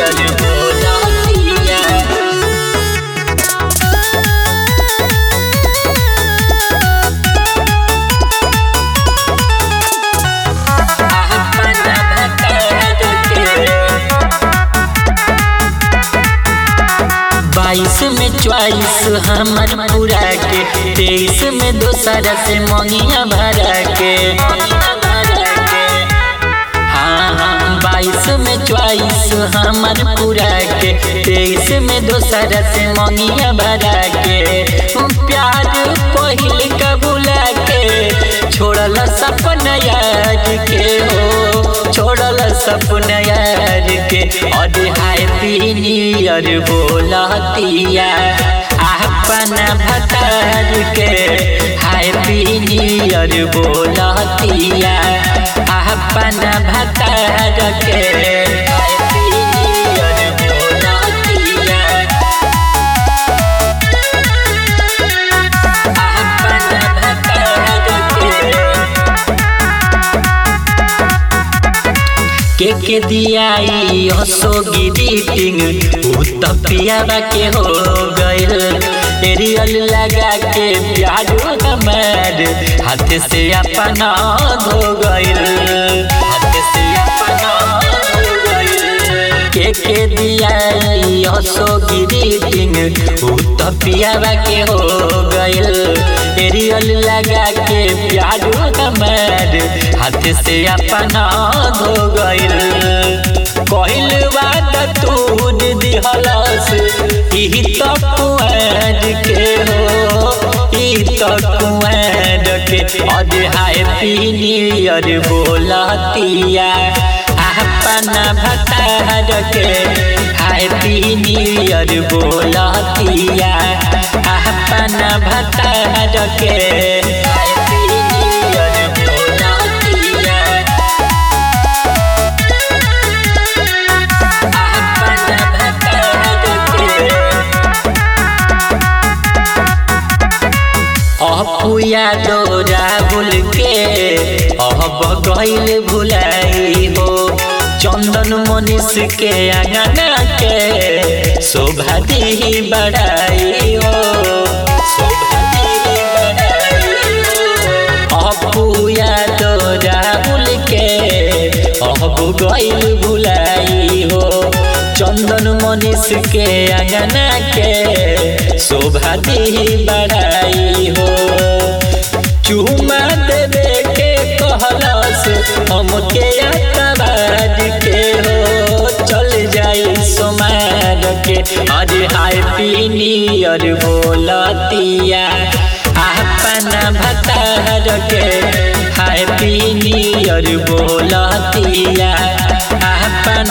नियर बोलतिया अपना भतार के बाईस में चौबीस हमर पूरा के तेईस में दोसर से मंगिया भरा के हाँ हाँ बाईस में चौबीस हमर पूरा के तेईस में दोसर से मंगिया भरा के प्यार पहिल कबूला के छोड़ल सपना यार के हो छोड़ल सपना यार के और हैप्पी न्यू ईयर बोलतिया अपना भतार के हैप्पी न्यू ईयर बोलतिया अपना भतार के हैप्पी न्यू ईयर बोलतिया अपना भतार के के के दियाई हसो गिरीटिंग उ तपियावा के हो गइल एरियल लगा के प्यार हमार हाथ से अपना धो गइल हाथ से अपना धो गइल के के दियाई हसो गिरीटिंग उ तपियावा के हो गइल एरियल लगा के प्यार हमार हाथ से अपना धो गइल कहिल बात तून दिहलस ई तो कुआर के हो ई तो कुआर के और हैप्पी न्यू ईयर बोलतिया अपना भतार के हैप्पी न्यू ईयर बोलतिया अपना भतार के हैप्पी न्यू ईयर बोलतिया अपना भतार के अपुया डोरा भूल के अब गइल भुलाई हो चंदन मनीष के अंगना के शोभा दी बढ़ाई हो शोभा दी बढ़ाई हो अपुया डोरा भूल के अब गइल भुलाई हो चंदन मनीष के अंगना के शोभा दी बढ़ाई हो चूमा देवे के कहलस हमके अतबाद के हो चल जाई सोमार के आज हैप्पी न्यू ईयर बोलतिया अपना भतार के हैप्पी न्यू ईयर बोलतिया अपना